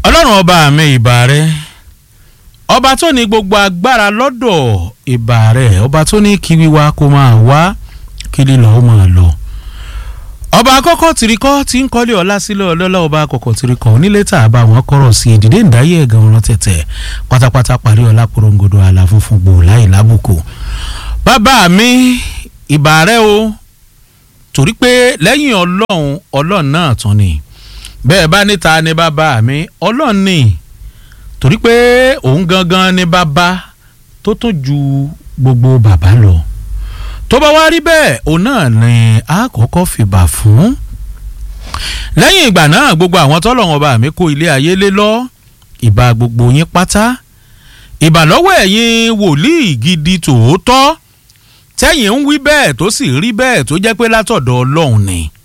ọlọ́run ọba mi ìbà rẹ ọba tó ní gbogbo agbára lọ́dọ̀ ìbà rẹ ọba tó ní kí wíwá kó máa wá kí lílọ ó máa lọ ọba àkọ́kọ́ tìrìkọ́ tí ń kọ́lé ọlá sílẹ̀ ọlọ́lá ọba àkọ́kọ́ tìrìkọ́ onílé tá a bá wọn kọ́rọ̀ sí ìdílé ìdáyé ẹ̀gàn ọ̀rọ̀ tẹ̀tẹ̀ pátápátá parí ọlá porongodo àlà funfun gbò láì lábùkù bàbá mi ìbà rẹ o torí pé lẹ́yìn ọlọ́run ọlọ́run náà tún ni bẹ́ẹ̀ bá níta ni bàbá mi ọlọ́run ni torí pé òun gangan ni bàbá tó tún ju gbogbo bàbá lọ tó bá wá rí bẹ́ẹ̀ òun náà ni a kọ́kọ́ fìbà fún lẹ́yìn ìgbà náà gbogbo àwọn tọ́lọ́run ọba mi kó ilé ayé lé lọ ìbà gbogbo yín pátá ìbà lọ́wọ́ ẹ̀yin wòlíì gidi tòótọ́ tẹ́yìn ń wí bẹ́ẹ̀ tó sì rí bẹ́ẹ̀ tó jẹ́ pé látọ̀dọ̀ ọlọ́run ni